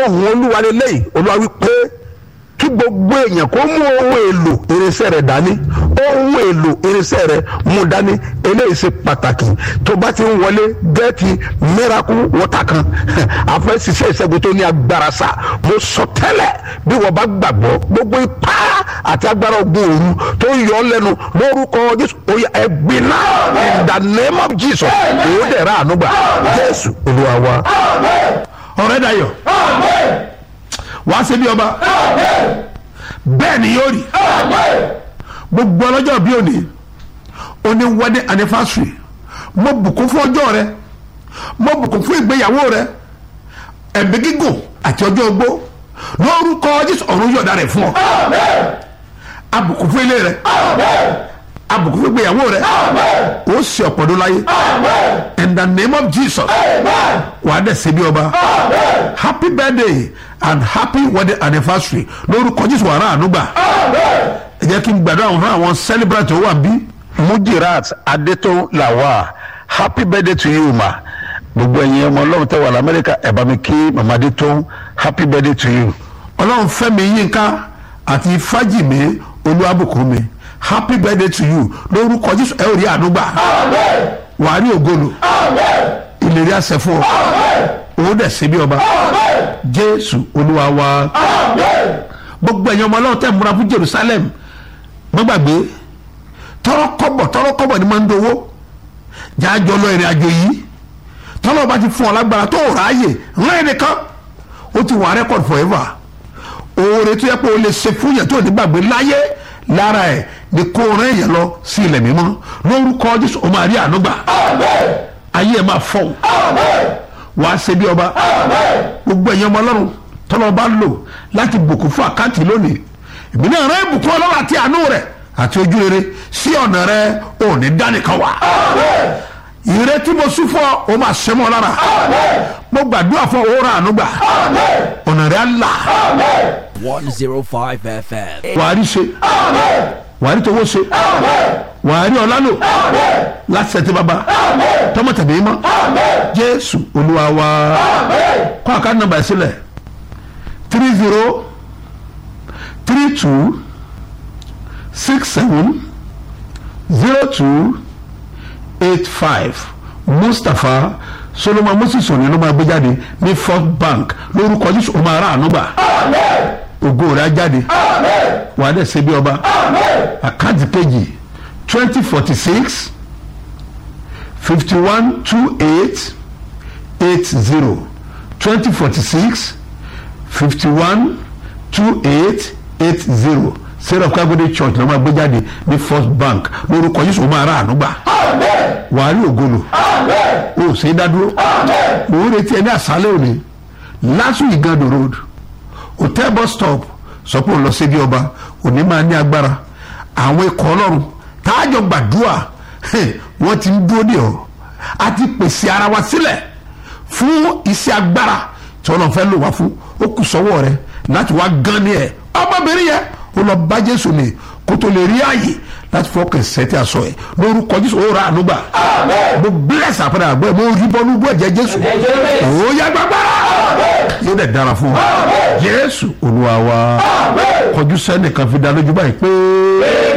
ohun olúwa lélẹ́yìí olúwa wí pé kí gbogbo èèyàn kó mú ohun èlò irinṣẹ́ rẹ̀ dání ohun èlò irinṣẹ́ rẹ̀ mú dání eléyìí ṣe pàtàkì tó bá ti ń wọlé gẹ́ẹ̀tì miracle water kan àfẹ́ ṣiṣẹ́ ìṣẹ́gun tó ní agbára sá mo sọ tẹ́lẹ̀ bí wọ́n bá gbàgbọ́ gbogbo ipá àti agbára ogun òru tó ń yọ ọ́ lẹ́nu lórúkọ jésù oyè ẹ̀gbin náà in the name of jesus èyí dẹ̀ ra àánú gbà jésù olúwa wa. ọ̀rẹ́ dayọ̀ wàá ṣe bí ọba bẹ́ẹ̀ ni yóò rí gbogbo ọlọ́jọ́ bí òní òní wedding anniversary mo bùkún fún ọjọ́ rẹ mo bùkún fún ìgbéyàwó rẹ ẹ̀mí gígùn àti ọjọ́ ogbó lórúkọ jésù ọ̀run yọ̀ọ̀da rẹ̀ fún ọ abùkún fún ilé rẹ abùkún fún ìgbéyàwó rẹ ó sì ọ̀pọ̀dún láyé in the name of jesus wàá dẹ̀ ṣe bí ọba happy birthday and happy wedding anniversary lórúkọ jésù wàrà ànúgbà ẹ jẹ́ kí n gbàdúrà fún àwọn celebrant tó wà bí. mujirat adétún làwà happy birthday to you ma gbogbo ẹ̀yin ọmọ ọlọ́run tẹ́ wà lamẹ́ríkà ẹ̀ bá mi kí mama adétún happy birthday to you. ọlọ́run fẹ́mi yínká àti fájìmí olúwàbùkúnmi happy birthday to you lórúkọ jésù ẹ ò rí ànúgbà wàá rí ògolo ìlérí àṣẹ fún ọ òun dẹ̀ ṣe bí ọba jésù olúwa wa gbogbo ẹ̀yin ọmọ ọlọ́run tẹ̀ múra fún jerusalem má gbàgbé tọrọ kọ́bọ̀ tọrọ kọ́bọ̀ ni máa ń dowó jájọ lọ ìrìn àjò yìí tọ́lọ́ bá ti fún ọ lágbára tó rà á yè rán ẹnìkan ó ti wà record forever oore tó yẹ pé o lè ṣe fún yẹn tó ní gbàgbé láyé lára ẹ̀ ni kó rán èèyàn lọ sí ilẹ̀ mímọ́ lórúkọ jésù o máa rí àánú gbà ayé ẹ̀ máa fọ́ wàá ṣe bí ọba gbogbo ẹ̀yin ọmọ ọlọ́run tọ́lọ́ bá lò láti bùkún fún àkáǹtì lónìí èmi náà rán ìbùkún ọlọ́run àti àánú rẹ̀ àti ojú rere sí ọ̀nà rẹ̀ ò ní dánìkan wà ìrètí mo sún fún ọ o máa ṣe mọ́ lára mo gbàdúrà fún ọ ra àánú gbà ọ̀nà rẹ̀ á là 105 FM. wàá rí ṣe wàá rí towó ṣe wàá rí ọlá lò láti ṣètì bàbá tọmọ tàbí mọ jésù olúwa wa kọ́ àkáǹtì nàmbà sílẹ̀ three zero three two six seven zero two eight five mustapha solomon moses òní ló máa gbé jáde ní first bank lórúkọ jésù ó máa rà àánú gbà ògo rẹ̀ á jáde wàá dẹ̀ ṣe bí ọba àkáǹtì kejì twenty forty six fifty one two eight eight zero twenty forty six fifty one two eight eight zero sarah kagode church ló máa gbé jáde ní first bank lórúkọ yìí sọ máa rà àánú gbà wàá rí ògolo o ò ṣe é dádúró mò ń retí ẹ ní àṣálẹ́ òní lásù ìgànnì road hotel bus stop sọ pé òun lọ sí bí ọba òní máa ní agbára àwọn ikọ̀ ọlọ́run táàjọ gbàdúrà wọ́n ti ń dúró dè ọ́ a ti pèsè ara wa sílẹ̀ fún iṣẹ́ agbára tí wọ́n lọ fẹ́ lò wá fún ó kù sọ́wọ́ rẹ láti wá gan ni ẹ̀ ọmọbìnrin yẹn ó lọ bá jésù ni kó tó lè rí ààyè láti fọkàn sẹ́tì aṣọ ẹ̀ lórúkọ jésù ó ra àánú gbà mo bless àpẹẹrẹ àgbẹ̀ mo rí bọ́nú bọ́ ẹ̀jẹ̀ jésù ó yá gbàgbára yóò dẹ̀ dára fún wa jésù olúwa wa kọjú sẹ́nìkan fi dá lójú báyìí pé.